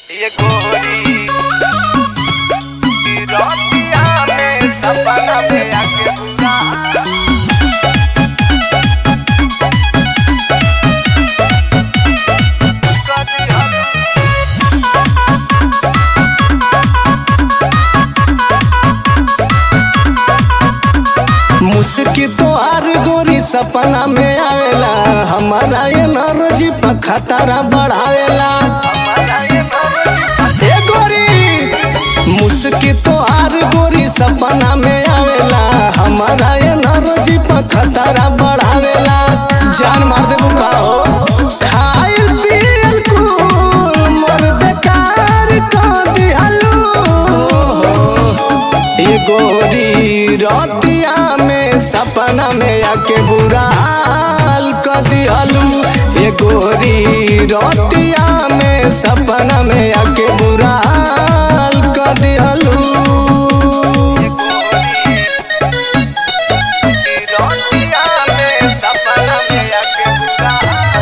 ये गोरी की रोटियां में सपना में आके बुला मुस्की तो आर गोरी सपना में आवेला हमारा ये नरजी पर खतरा बढ़ावेला ए गोरी मुस्की तो आर गोरी सपना में आवेला हमारा ये नरजी पर खतरा बढ़ावेला जान मार देबू का हो खाइल पियल कुल मोर बेकार कर दिहलू ये गोरी रतिया में सपना में आके बुरा हाल कर दिहलू ये गोरी रतिया में सपना में आके बुरा हाल कर दिहलू की रोटियां में सपना में आके बुला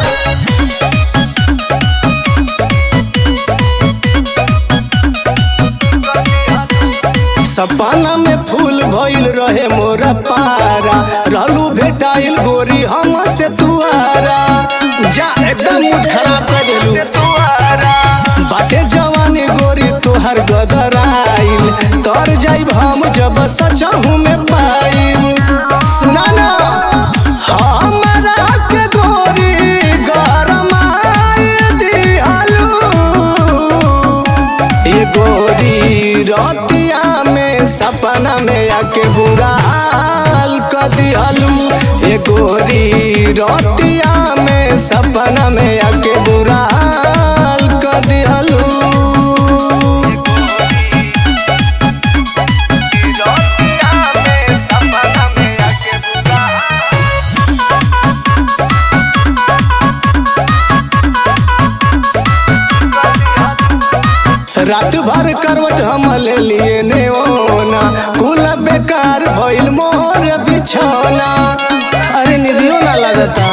सपना में फूल भइल रहे मोरा पारा रहलू भेटाइल गोरी हम से तुआरा जा एकदम मूड खराब कर देलू तुम्हारा बाटे जवानी गोरी तोहर गदराइल तर जाइब हम जब सचहू में पाइब सुना ना हमरा के गोरी गरमाई दिहलू ये गोरी रतिया में सपना में आके बुरा हाल कर दिहलू ये गोरी रतिया में सपना में आके बुरा हाल कर दिहलू की रोटियां में सपना में आके बुला रात भर करवट हम ले लिए नेओना कुल बेकार भइल मोर बिछौना अरे निधियो ना लगता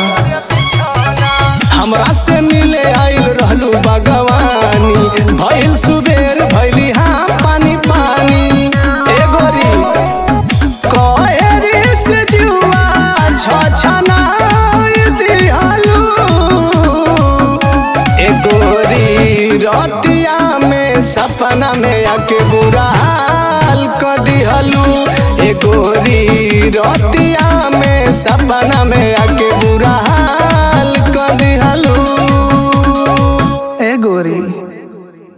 हमरा से मिले आइल रहलू भगवानी भइल सुबेर भइली हाँ पानी पानी ए गोरी कहेरी से जुआ छछना दिहलू ए गोरी रतिया में सपना में आके बुरा हाल कर दिहलू ए गोरी रतिया में सपना में आके बुरा हाल कर दिहलू ए गोरी